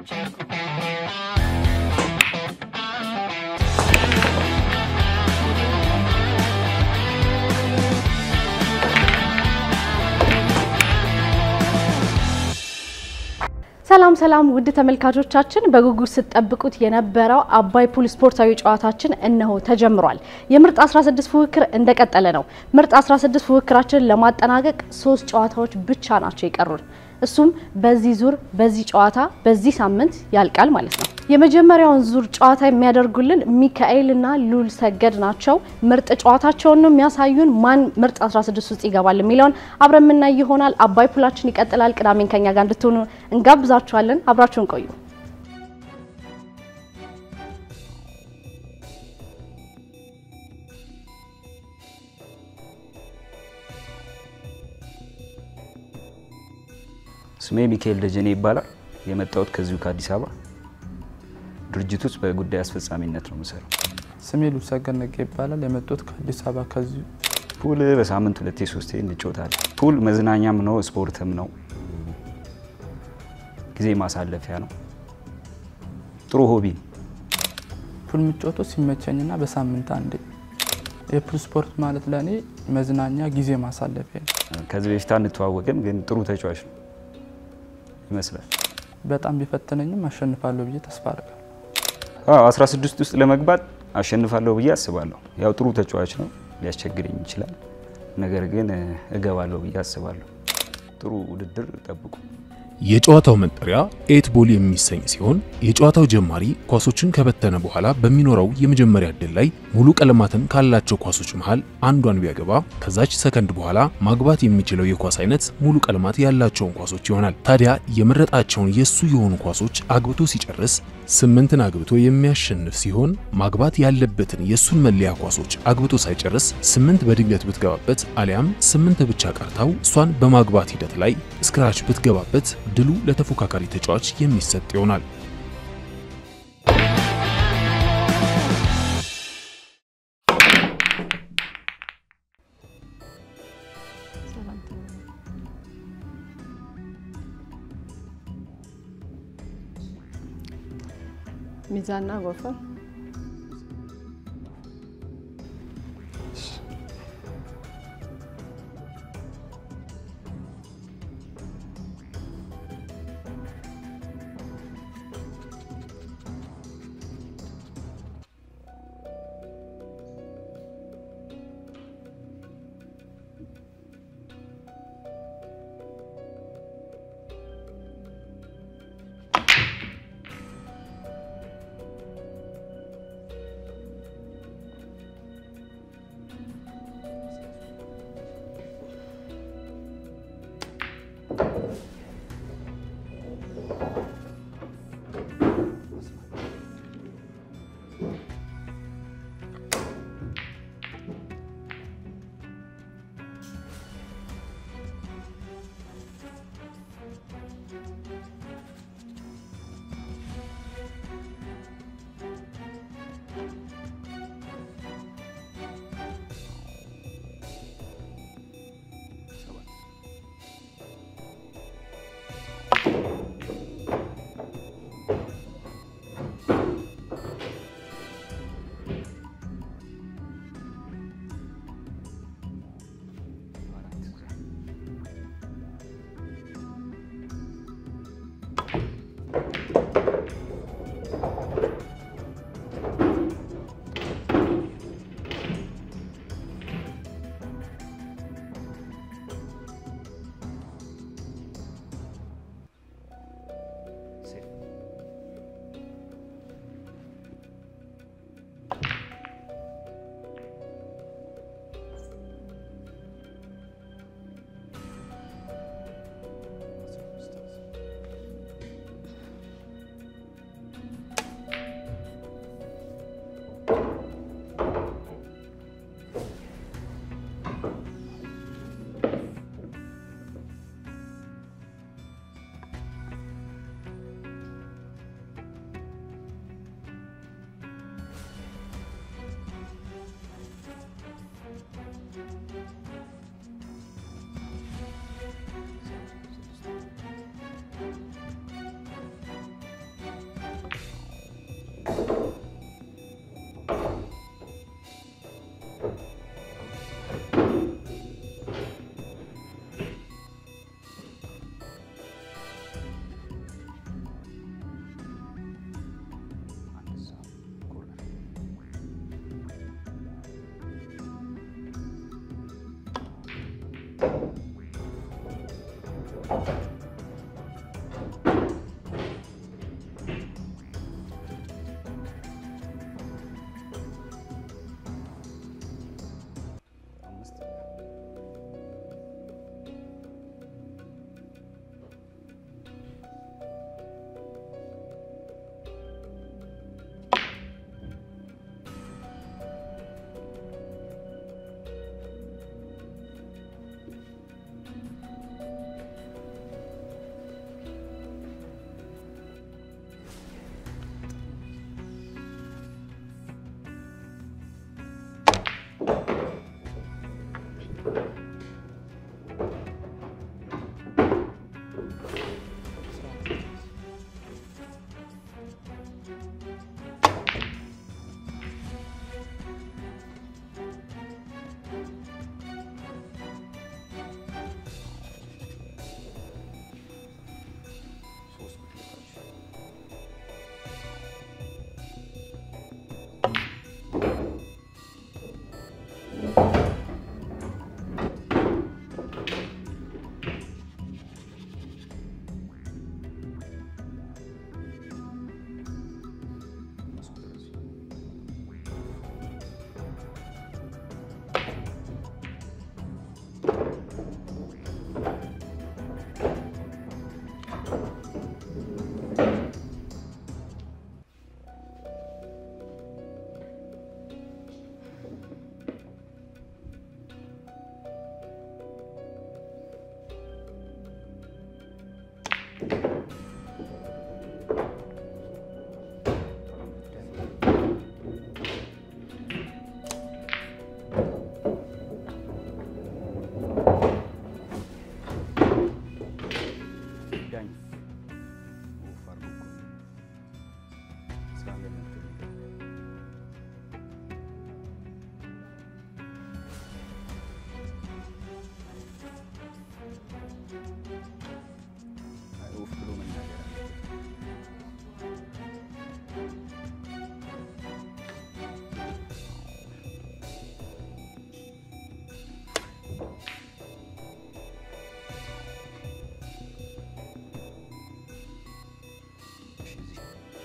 ሰላም ሰላም ውድ ተመልካቾቻችን በጉጉት ስትጠብቁት የነበረው አባይ ፑል ስፖርታዊ ጨዋታችን እነሆ ተጀምሯል። የምርጥ 16 ፉክክር እንደቀጠለ ነው። ምርጥ 16 ፉክክራችንን ለማጠናቀቅ ሶስት ጨዋታዎች ብቻ ናቸው የቀሩን። እሱም በዚህ ዙር፣ በዚህ ጨዋታ፣ በዚህ ሳምንት ያልቃል ማለት ነው። የመጀመሪያውን ዙር ጨዋታ የሚያደርጉልን ሚካኤል እና ሉል ሰገድ ናቸው። ምርጥ ጨዋታቸውን ነው የሚያሳዩን። ማን ምርጥ 16 ውስጥ ይገባል የሚለውን አብረን የምናይ ይሆናል። አባይ ፑላችን ይቀጥላል። ቅዳሜን ከኛ ጋር እንድትሆኑ እንጋብዛችኋለን። አብራችሁን ቆዩ። ስሜ ሚካኤል ደጀኔ ይባላል። የመጣሁት ከዚሁ ከአዲስ አበባ ድርጅት ውስጥ በጉዳይ አስፈጻሚነት ነው የምሰራው። ስሜ ሉልሰገድ ነጋ ይባላል። የመጡት ከአዲስ አበባ ከዚሁ ፑል በሳምንት ሁለቴ ሶስቴ እንጫወታለን። ፑል መዝናኛም ነው ስፖርትም ነው፣ ጊዜ ማሳለፊያ ነው። ጥሩ ሆቢ ነው። ፑል የምጫወተው ሲመቸኝና በሳምንት አንዴ። የፑል ስፖርት ማለት ለእኔ መዝናኛ ጊዜ ማሳለፊያ ነው። ከዚህ በፊት አንተዋወቅም፣ ግን ጥሩ ተጫዋች ነው ይመስላል። በጣም ቢፈትነኝም አሸንፋለሁ ብዬ ተስፋ አደርጋለሁ። አዎ 16 ውስጥ ለመግባት አሸንፋለሁ ብዬ አስባለሁ። ያው ጥሩ ተጫዋች ነው፣ ሊያስቸግረኝ ይችላል። ነገር ግን እገባለሁ ብዬ አስባለሁ። ጥሩ ውድድር ጠብቁ። የጨዋታው መጠሪያ ኤት ቦል የሚሰኝ ሲሆን የጨዋታው ጀማሪ ኳሶችን ከበተነ በኋላ በሚኖረው የመጀመሪያ ዕድል ላይ ሙሉ ቀለማትን ካላቸው ኳሶች መሃል አንዷን ቢያገባ ከዛች ሰከንድ በኋላ ማግባት የሚችለው የኳስ አይነት ሙሉ ቀለማት ያላቸውን ኳሶች ይሆናል። ታዲያ የመረጣቸውን የሱ የሆኑ ኳሶች አግብቶ ሲጨርስ ስምንትን አግብቶ የሚያሸንፍ ሲሆን ማግባት ያለበትን የሱን መለያ ኳሶች አግብቶ ሳይጨርስ ስምንት በድንገት ብትገባበት አሊያም ስምንት ብቻ ቀርታው እሷን በማግባት ሂደት ላይ ስክራች ብትገባበት ድሉ ለተፎካካሪ ተጫዋች የሚሰጥ ይሆናል። ሚዛንና ጎፈር ኡፍ ብሎ መናገር አለበት። እሺ፣ እዚህ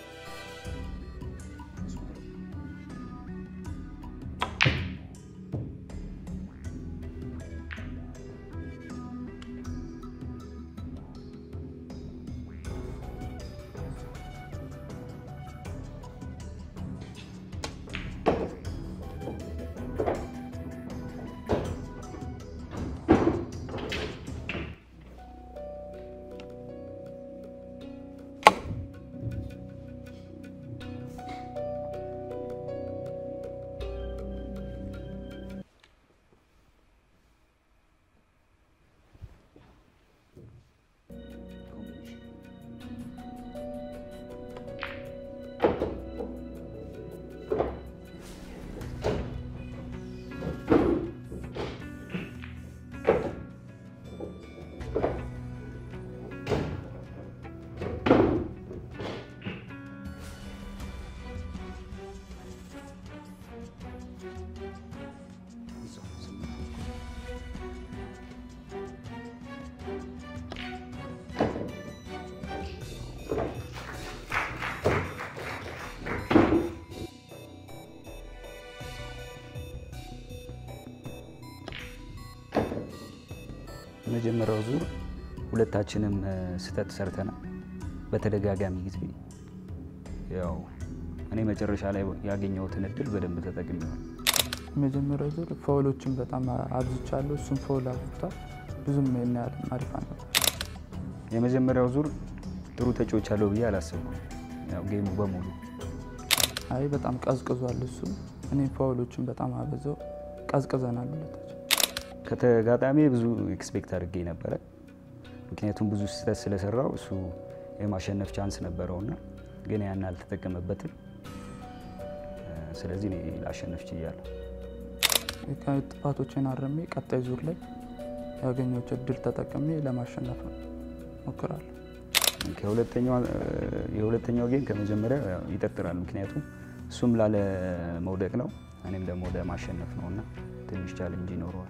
እዛው ስምንት መጀመሪያው ዙር ሁለታችንም እ፣ ስህተት ሰርተናል በተደጋጋሚ ጊዜ። ያው እኔ መጨረሻ ላይ ያገኘሁትን እድል በደንብ ተጠቅሜዋል። የመጀመሪያው ዙር ፋውሎችን በጣም አብዝቻለሁ። እሱም ፋውል አብዝቷል። ብዙም ያን ያህል አሪፍ አልነበር። የመጀመሪያው ዙር ጥሩ ተጫዎች አለው ብዬ አላሰብኩም። ያው ጌሙ በሙሉ አይ በጣም ቀዝቅዟል። እሱም እኔ ፋውሎችን በጣም አበዛው። ቀዝቅዘናል ሁለታችን። ከተጋጣሚ ብዙ ኤክስፔክት አድርጌ ነበረ። ምክንያቱም ብዙ ስህተት ስለሰራው እሱ የማሸነፍ ቻንስ ነበረውና ግን ያን አልተጠቀመበትም። እ፣ ስለዚህ እኔ ላሸነፍ ችያለሁ። ጥፋቶችን አረሜ ቀጣይ ዙር ላይ ያገኘሁት እድል ተጠቅሜ ለማሸነፍ ነው ሞክራለሁ። ከሁለተኛው እ፣ የሁለተኛው ጌም ከመጀመሪያ ያው ይጠጥራል። ምክንያቱም እሱም ላለ መውደቅ ነው፣ እኔም ደግሞ ወደ ማሸነፍ ነው እና ትንሽ ቻሌንጅ ይኖረዋል።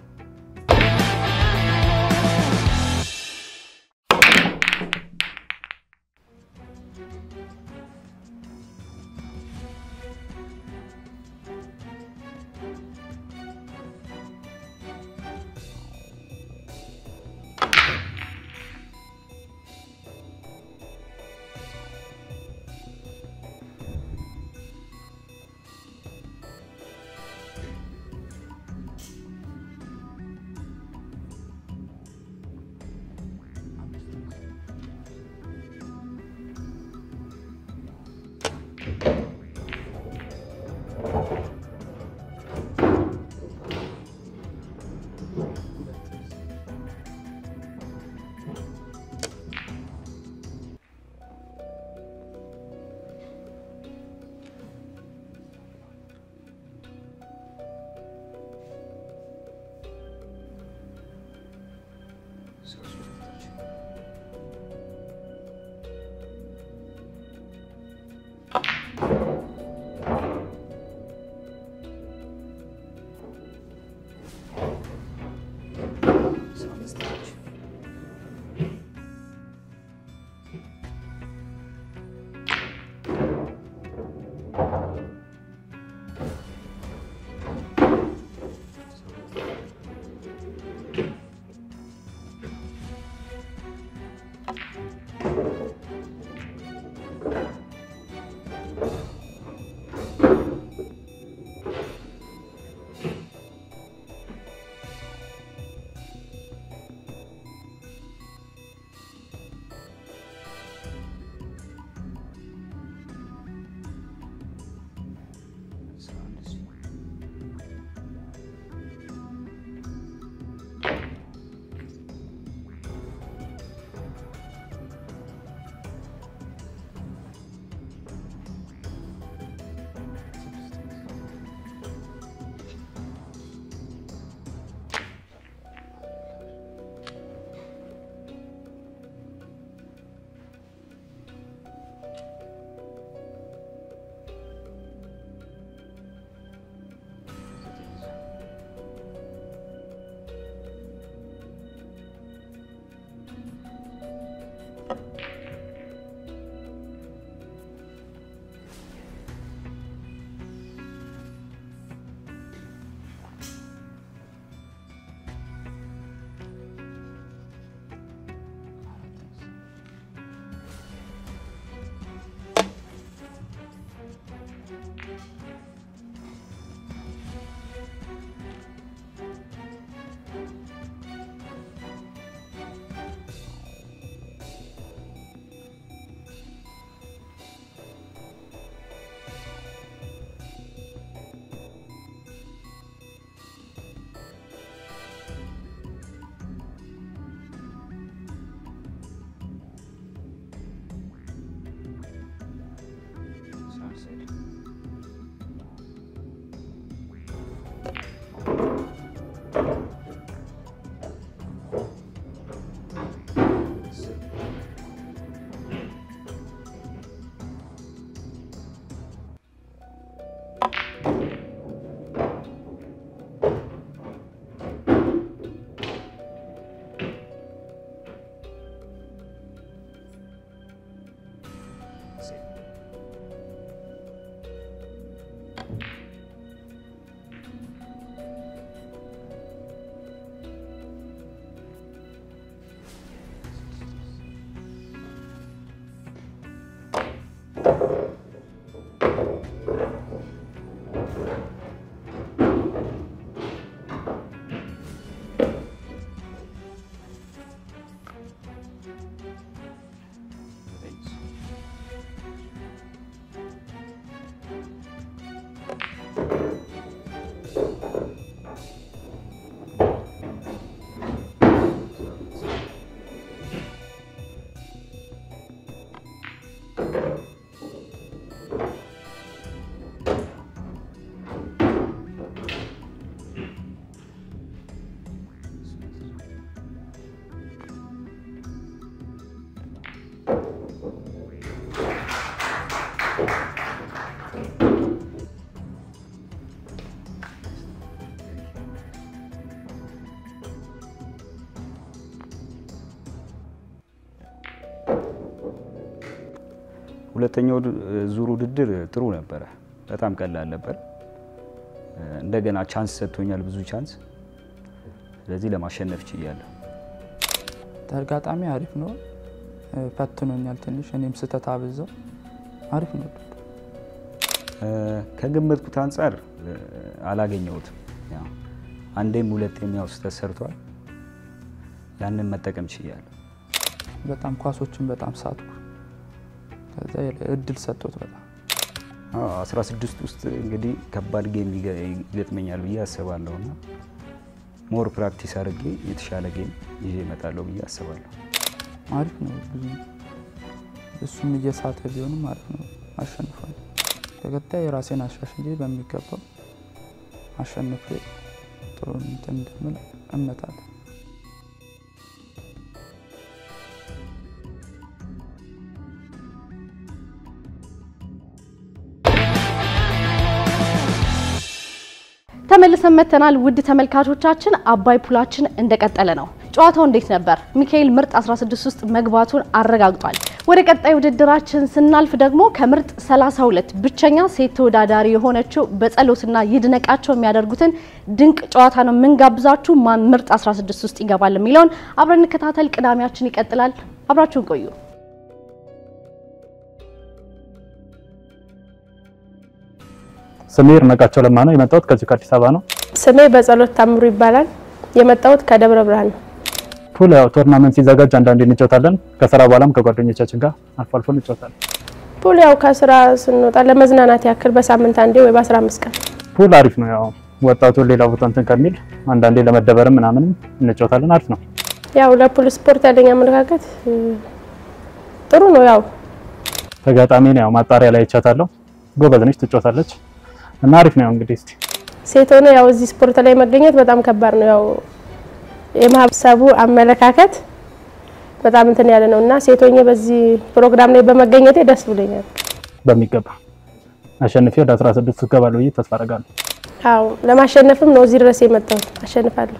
ሁለተኛው ዙር ውድድር ጥሩ ነበረ። በጣም ቀላል ነበር። እንደገና ቻንስ ሰጥቶኛል፣ ብዙ ቻንስ። ስለዚህ ለማሸነፍ ችያለሁ። ተጋጣሚ አሪፍ ነው፣ ፈትኖኛል ትንሽ። እኔም ስህተት አብዛው አሪፍ ነው። ከገመትኩት አንጻር አላገኘሁትም። ያው አንዴም ሁለቴም ያው ስህተት ሰርቷል። ያንን መጠቀም ችያለሁ። በጣም ኳሶችን በጣም ሳትኩ። ከዛ እድል ሰጥቶት በጣም አዎ 16 ውስጥ እንግዲህ ከባድ ጌም ይገጥመኛል ብዬ አስባለሁ እና ሞር ፕራክቲስ አድርጌ የተሻለ ጌም ይዤ እመጣለሁ ብዬ አስባለሁ። አሪፍ ነው። ብዙ እሱም እየሳተ ቢሆንም አሪፍ ነው። አሸንፏል። በቀጣይ የራሴን አሻሽዬ በሚገባው አሸንፌ ጥሩ እንትን እንደምል እምነት አለ። ተመልሰን መተናል። ውድ ተመልካቾቻችን አባይ ፑላችን እንደቀጠለ ነው። ጨዋታው እንዴት ነበር? ሚካኤል ምርጥ 16 ውስጥ መግባቱን አረጋግጧል። ወደ ቀጣይ ውድድራችን ስናልፍ ደግሞ ከምርጥ 32 ብቸኛ ሴት ተወዳዳሪ የሆነችው በጸሎትና ይድነቃቸው የሚያደርጉትን ድንቅ ጨዋታ ነው የምንጋብዛችሁ። ማን ምርጥ 16 ውስጥ ይገባል የሚለውን አብረን እንከታተል። ቅዳሜያችን ይቀጥላል። አብራችሁን ቆዩ። ስሜ ይድነቃቸው ለማ ነው። የመጣሁት ከዚህ ከአዲስ አበባ ነው። ስሜ በጸሎት ታምሩ ይባላል። የመጣሁት ከደብረ ብርሃን ነው። ፑል ያው ቶርናመንት ሲዘጋጅ አንዳንዴ እንጫወታለን። ከስራ በኋላም ከጓደኞቻችን ጋር አልፎ አልፎ እንጫወታለን። ፑል ያው ከስራ ስንወጣ ለመዝናናት ያክል በሳምንት አንዴ ወይ በ15 ቀን ፑል አሪፍ ነው። ያው ወጣቱ ሌላ ቦታ እንትን ከሚል አንዳንዴ ለመደበርም ምናምንም እንጫወታለን። አሪፍ ነው። ያው ለፑል ስፖርት ያለኝ አመለካከት እ፣ ጥሩ ነው። ያው ተጋጣሚን ያው ማጣሪያ ላይ ይቻታለሁ። ጎበዝ ነች፣ ትጫወታለች እና አሪፍ ነው። ያው እንግዲህ እስቲ ሴት ሆነ ያው እዚህ ስፖርት ላይ መገኘት በጣም ከባድ ነው። ያው የማህበረሰቡ አመለካከት በጣም እንትን ያለ ነው እና ሴት ሆኜ በዚህ ፕሮግራም ላይ በመገኘቴ ደስ ብሎኛል። በሚገባ አሸንፌ ወደ 16 እገባለሁ ብዬ ተስፋ አደርጋለሁ። አዎ ለማሸነፍም ነው እዚህ ድረስ የመጣሁት። አሸንፋለሁ።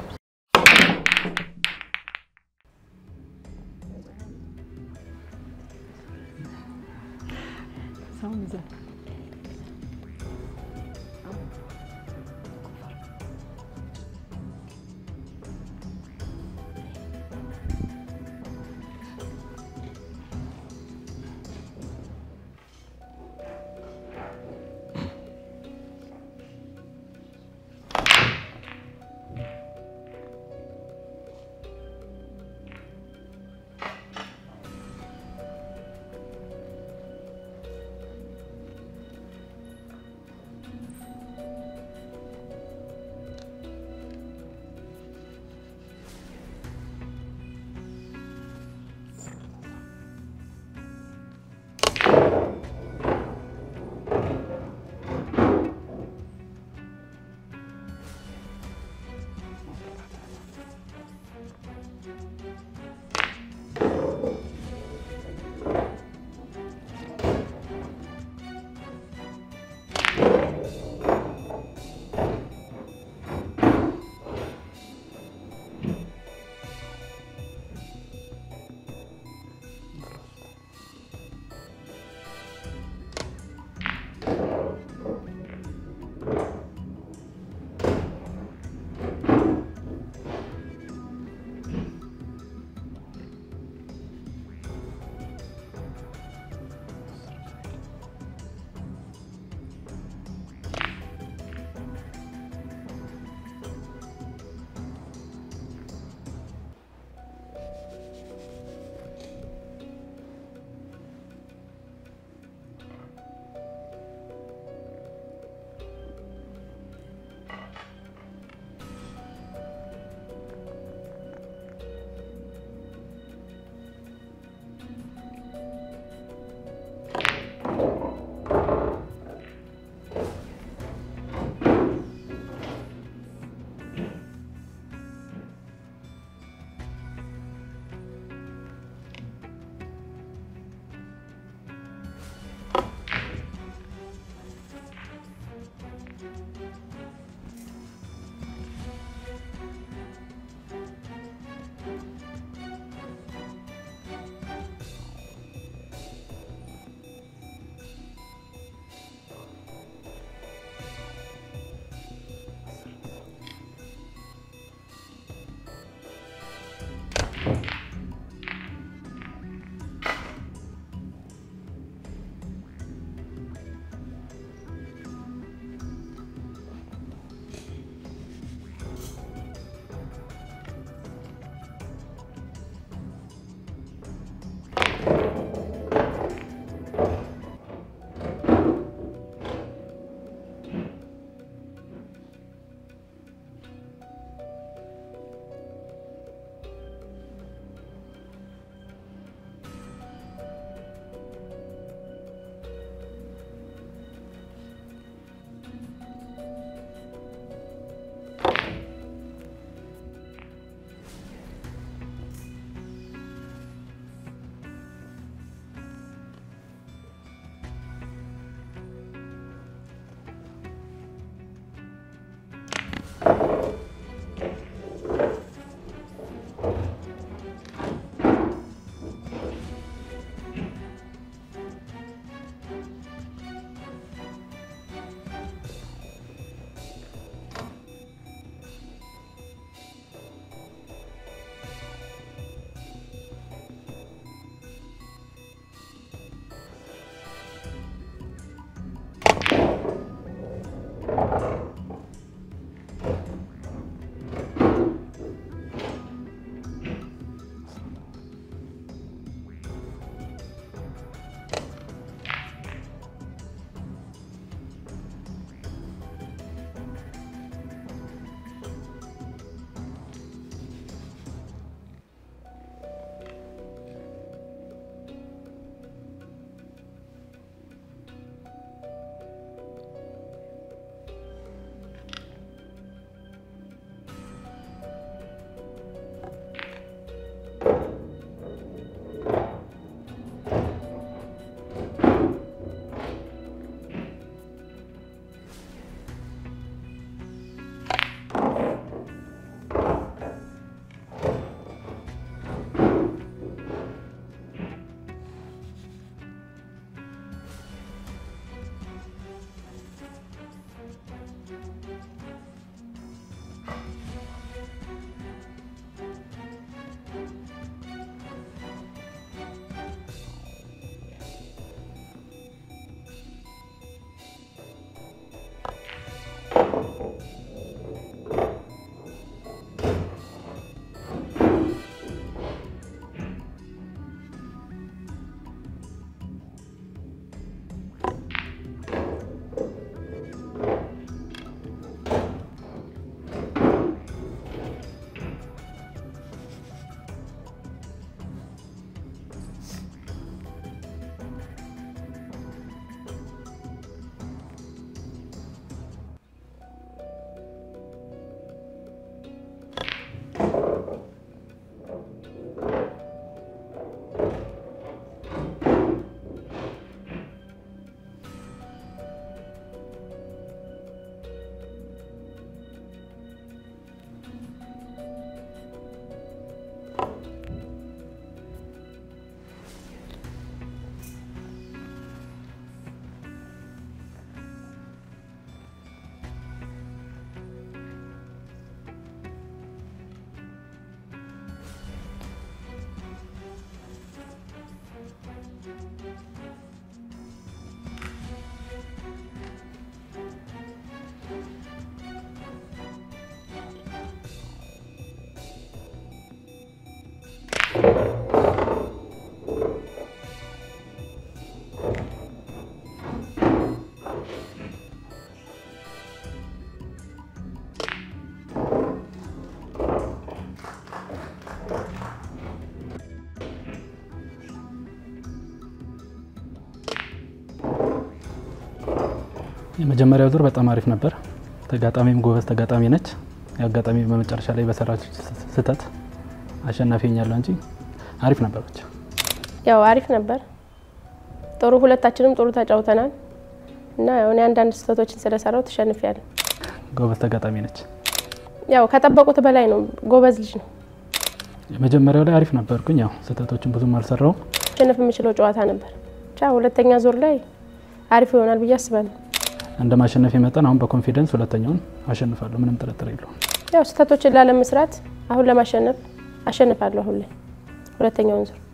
የመጀመሪያው ዙር በጣም አሪፍ ነበር። ተጋጣሚም ጎበዝ ተጋጣሚ ነች። የአጋጣሚ በመጨረሻ ላይ በሰራች ስህተት አሸናፊ ሆኛለሁ እንጂ አሪፍ ነበር ብቻ ያው አሪፍ ነበር። ጥሩ ሁለታችንም ጥሩ ተጫውተናል እና ያው እኔ አንዳንድ ስህተቶችን ስለሰራው ተሸንፊያለሁ። ጎበዝ ተጋጣሚ ነች። ያው ከጠበቁት በላይ ነው። ጎበዝ ልጅ ነው። የመጀመሪያው ላይ አሪፍ ነበርኩኝ። ያው ስህተቶችን ብዙም አልሰራውም። ማሸነፍ የምችለው ጨዋታ ነበር። ብቻ ሁለተኛ ዙር ላይ አሪፍ ይሆናል ብዬ አስባለሁ። እንደ ማሸነፍ መጠን አሁን በኮንፊደንስ ሁለተኛውን አሸንፋለሁ። ምንም ጥርጥር የለውም። ያው ስህተቶችን ላለመስራት አሁን ለማሸነፍ አሸንፋለሁ። አሁን ላይ ሁለተኛውን ዙር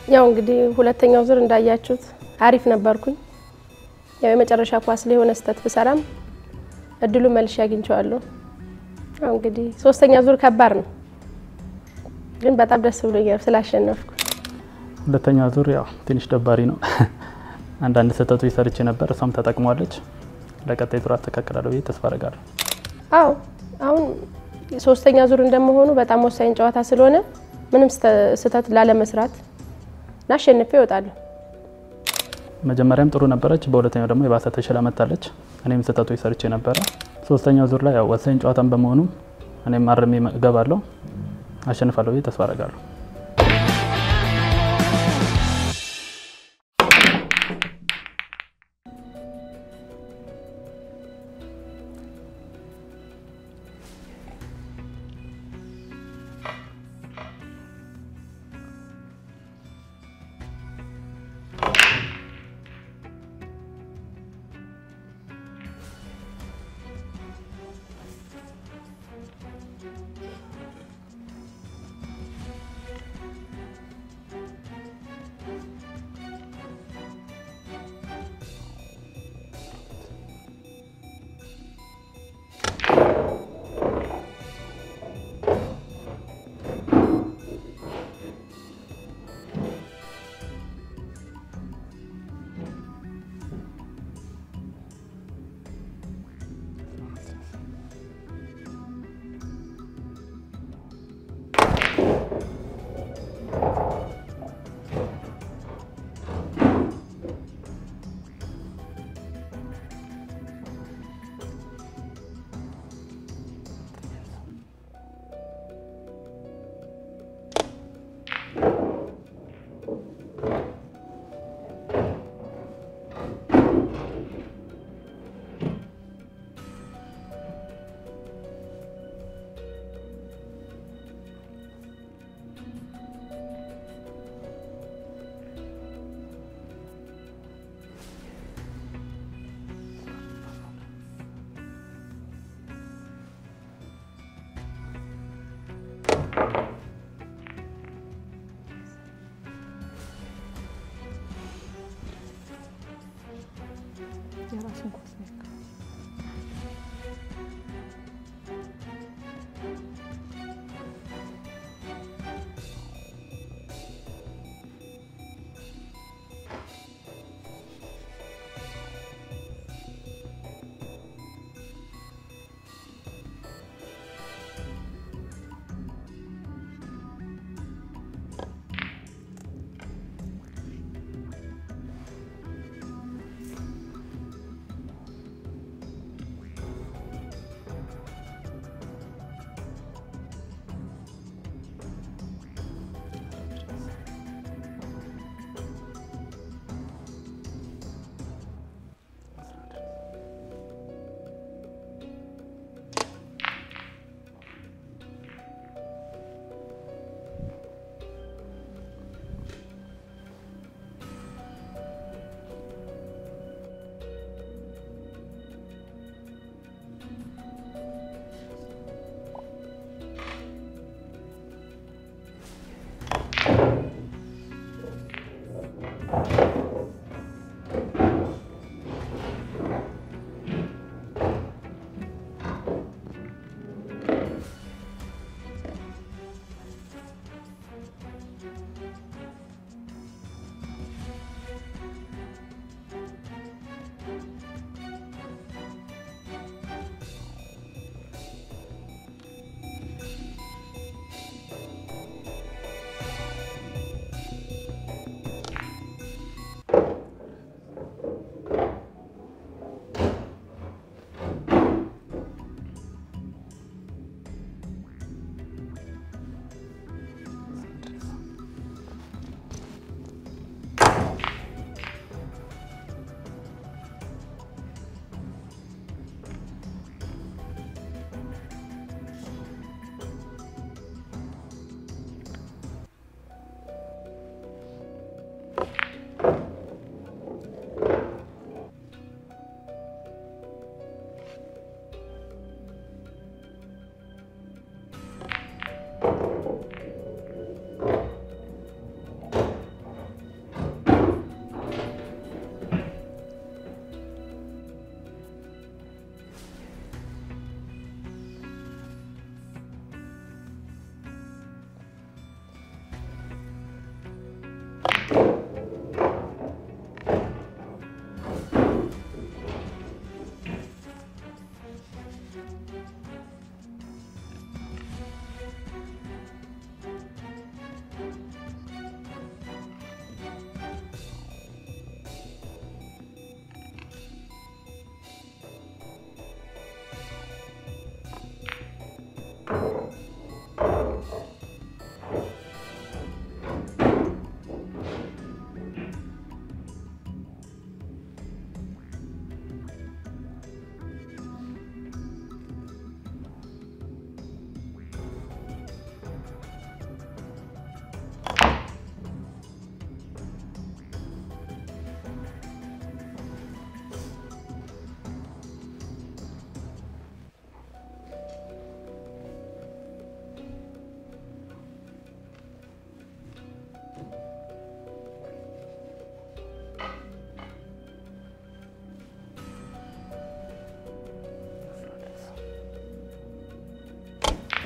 ያው እንግዲህ ሁለተኛው ዙር እንዳያችሁት አሪፍ ነበርኩኝ። ያው የመጨረሻ ኳስ ላይ የሆነ ስህተት ብሰራም እድሉ መልሼ አግኝቼዋለሁ። ያው እንግዲህ ሶስተኛ ዙር ከባድ ነው፣ ግን በጣም ደስ ብሎኛል ስላሸነፍኩ። ሁለተኛ ዙር ያው ትንሽ ደባሪ ነው። አንዳንድ ስህተቶች ሰርቼ ነበር፣ እሷም ተጠቅሟለች። ለቀጣይ ዙር አስተካክላለሁ ብዬ ተስፋ አደርጋለሁ። አዎ አሁን ሶስተኛ ዙር እንደመሆኑ በጣም ወሳኝ ጨዋታ ስለሆነ ምንም ስህተት ላለመስራት እና አሸንፌ እወጣለሁ። መጀመሪያም ጥሩ ነበረች፣ በሁለተኛው ደግሞ የባሰ ተሽላ መታለች። እኔም ስህተቶች ሰርቼ ነበረ። ሶስተኛው ዙር ላይ ያው ወሳኝ ጨዋታን በመሆኑ እኔም አርሜ እገባለሁ፣ አሸንፋለሁ ብዬ ተስፋ አደርጋለሁ።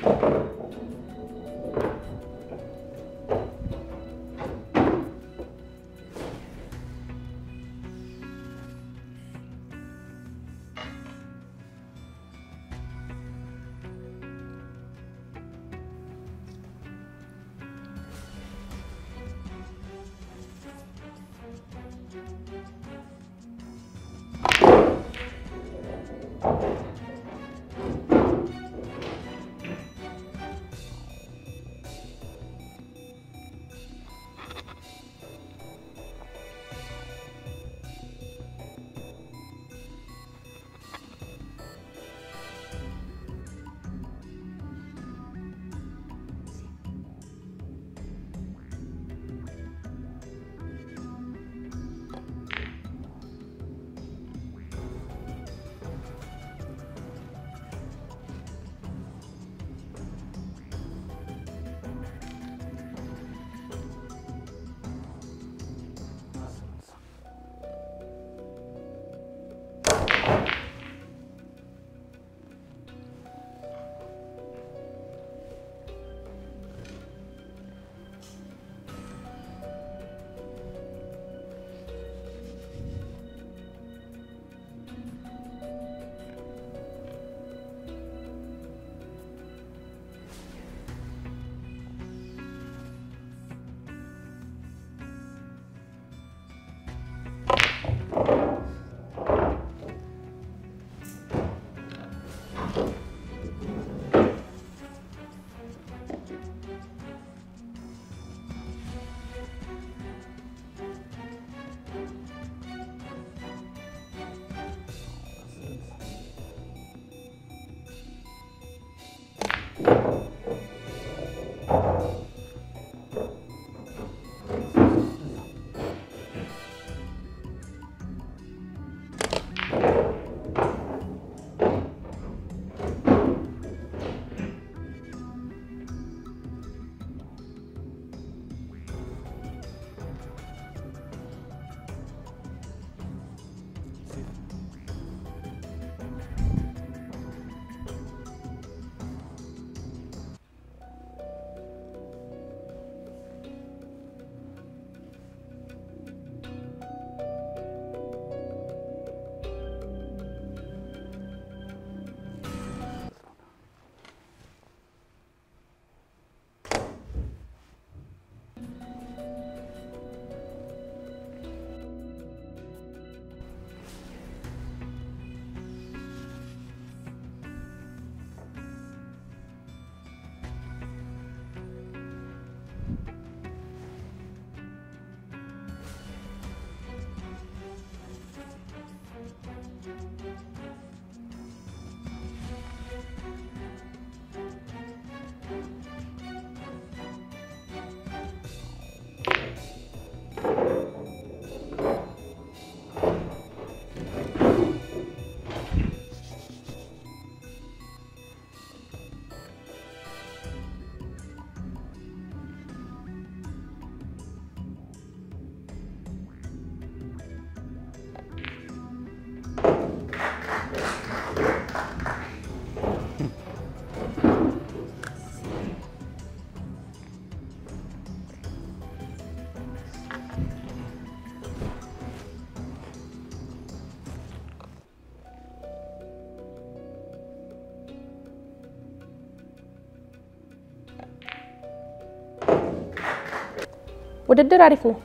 ውድድር አሪፍ ነው።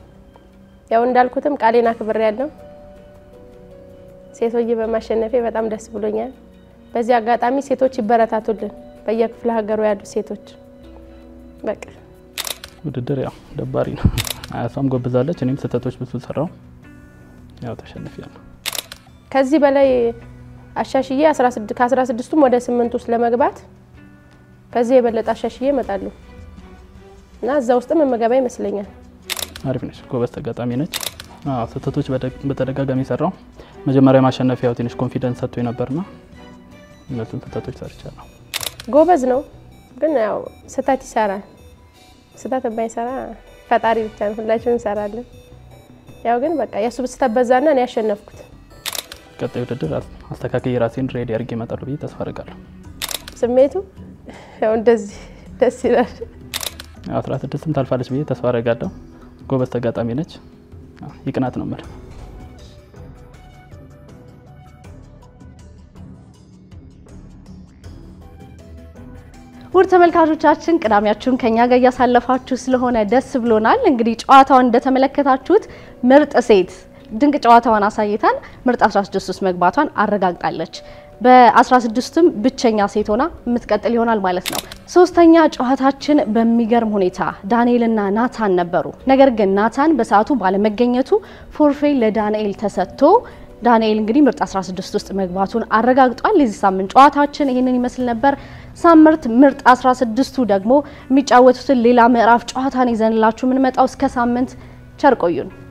ያው እንዳልኩትም ቃሌን አክብሬ ያለው ሴቶች በማሸነፌ በጣም ደስ ብሎኛል። በዚህ አጋጣሚ ሴቶች ይበረታቱልን፣ በየክፍለ ሀገሩ ያሉ ሴቶች በቃ ውድድር ያው ደባሪ ነው። አያሷም ጎብዛለች፣ እኔም ስህተቶች ብዙ ሰራው፣ ያው ተሸንፊያለሁ። ከዚህ በላይ አሻሽዬ ከአስራ ስድስቱም ወደ ስምንት ውስጥ ለመግባት ከዚህ የበለጠ አሻሽዬ እመጣለሁ እና እዛ ውስጥም የምገባ ይመስለኛል። አሪፍ ነች፣ ጎበዝ ተጋጣሚ ነች። አዎ ስህተቶች በተደጋጋሚ ሰራው። መጀመሪያ ማሸነፍ ያው ትንሽ ኮንፊደንስ ሰጥቶ ነበርና እነሱን ስህተቶች ሰርቻለሁ። ጎበዝ ነው ግን ያው ስህተት ይሰራል። ስህተት የማይሰራ ፈጣሪ ብቻ ነው። ሁላችንም እንሰራለን። ያው ግን በቃ የእሱ ስህተት በዛና እኔ ያሸነፍኩት። ቀጣይ ውድድር አስተካክዬ ራሴን ሬዲ አድርጌ እመጣለሁ ብዬ ተስፋ አደርጋለሁ። ስሜቱ ያው እንደዚህ ደስ ይላል። አስራ ስድስትም ታልፋለች ብዬ ተስፋ አደርጋለሁ። ጎበዝ ተጋጣሚ ነች። ይቅናት ነው የምልህ። ውድ ተመልካቾቻችን ቅዳሜያችሁን ከኛ ጋር እያሳለፋችሁ ስለሆነ ደስ ብሎናል። እንግዲህ ጨዋታውን እንደተመለከታችሁት ምርጥ ሴት ድንቅ ጨዋታዋን አሳይታን ምርጥ 16 ውስጥ መግባቷን አረጋግጣለች። በ16ቱም ብቸኛ ሴት ሆና የምትቀጥል ይሆናል ማለት ነው። ሶስተኛ ጨዋታችን በሚገርም ሁኔታ ዳንኤልና ናታን ነበሩ። ነገር ግን ናታን በሰዓቱ ባለመገኘቱ ፎርፌ ለዳንኤል ተሰጥቶ ዳንኤል እንግዲህ ምርጥ 16 ውስጥ መግባቱን አረጋግጧል። የዚህ ሳምንት ጨዋታችን ይህንን ይመስል ነበር። ሳምንት ምርጥ 16ቱ ደግሞ የሚጫወቱትን ሌላ ምዕራፍ ጨዋታን ይዘንላችሁ የምንመጣው እስከ ሳምንት ቸር ቆዩን።